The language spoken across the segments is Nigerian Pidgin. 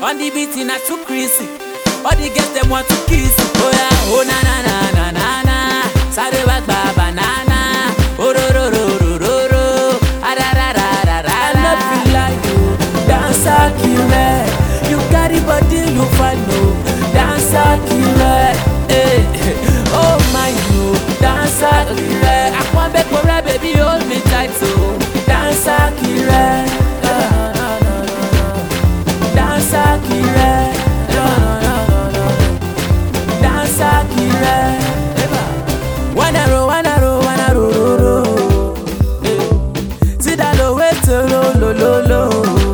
On the beat na too crazy. All the girls them want to kiss. Oh yeah, oh na na na na na na. Sáré wá gba banana. Ororororororo. Ararararara. I love you like you, dancer killer. You carry body, you find no dancer killer. Hey, oh my you, dancer killer. I want back for a baby, hold me tight so. Dancer killer. Dancer killer. Dancer killer. Wanna roll, wanna roll, wanna roll, roll, roll. See that low way to low, low, low, low.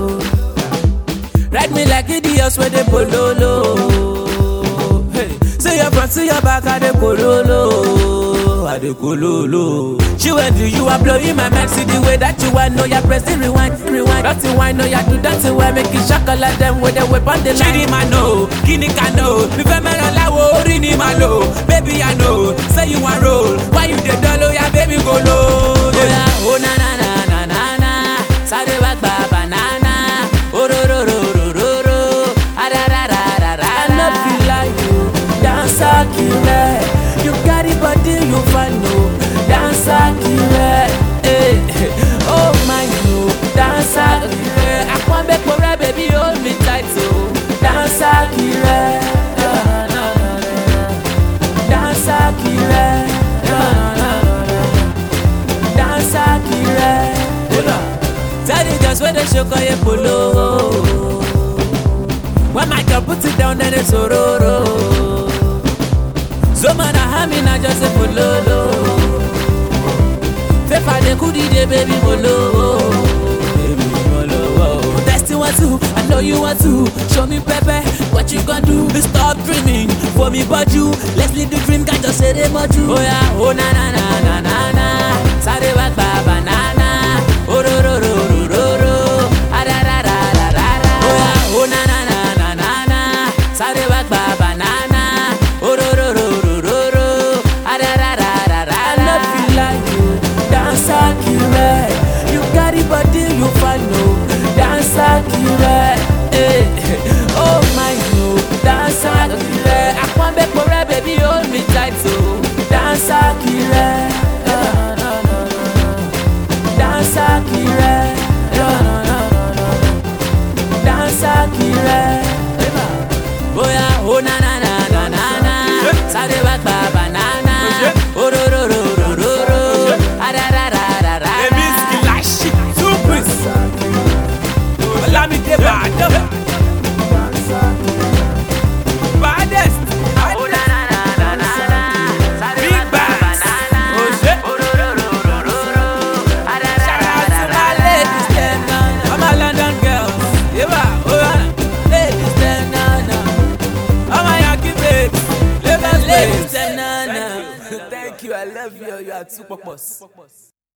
Ride me like idiots with the pololo. Hey, see your front, see your back, I dey pololo, I dey pololo. She went to you, I'm blowing my mind. See the way that you want, know you press the rewind, rewind. Dirty wine, know you do dirty wine, make it shock like them with the whip on the line. Chidi ma know, kini ka know, mi fẹ́ mẹ́ràn láwo orí ni ma lò. Baby I know, say you wan roll, why you dey dull oya baby go low. Oya o na na na na na na, sáré wá gba banana. Ororororororo, ararararara. I love you like you, dancer killer. You carry body, you find no dancer killer. Hey, oh my you, dancer killer. I want back for a baby, hold me tight so. Dancer killer. Dancer killer. Dancer killer. Tell the girls where they show call you polo. When my girl put it down, then it's ororo. So man, I have me not just a pololo. Fefa de kudi de baby molo. Baby molo. Testing want to, I know you want to. Show me pepe, what you gonna do? Stop dreaming for me, but you. Let's live the dream, can't just say they much you. Oh yeah, oh na na na na na na. Sáré wá gba banana. Ororororororo. Ararararara. Oh yeah, oh na na na na na na. Sáré wá gba banana. Ororororororo. Ararararara. I love you like you, dancer killer. You carry body, you find no dancer killer. Hey, oh my you, dancer killer. I want back for a baby, hold me tight so. Dancer killer. Dancer killer. Dancer killer. Bóyá ó na na na na na na. Sáré wá gba banana. Ororororororo. Ararararara. Èmi Skilashi Tupis Olamide Badam Baddest Ó na na na na na na. Sáré wá Big gba Bags. banana. Oṣé. Ororororororo. Shout out to my Ararararara. ladies dem na All my London girls Yeba Oyana Ladies dem na na All my Yankee babes Lagos Ladies babes dem na na. Thank you I love you You are too purpose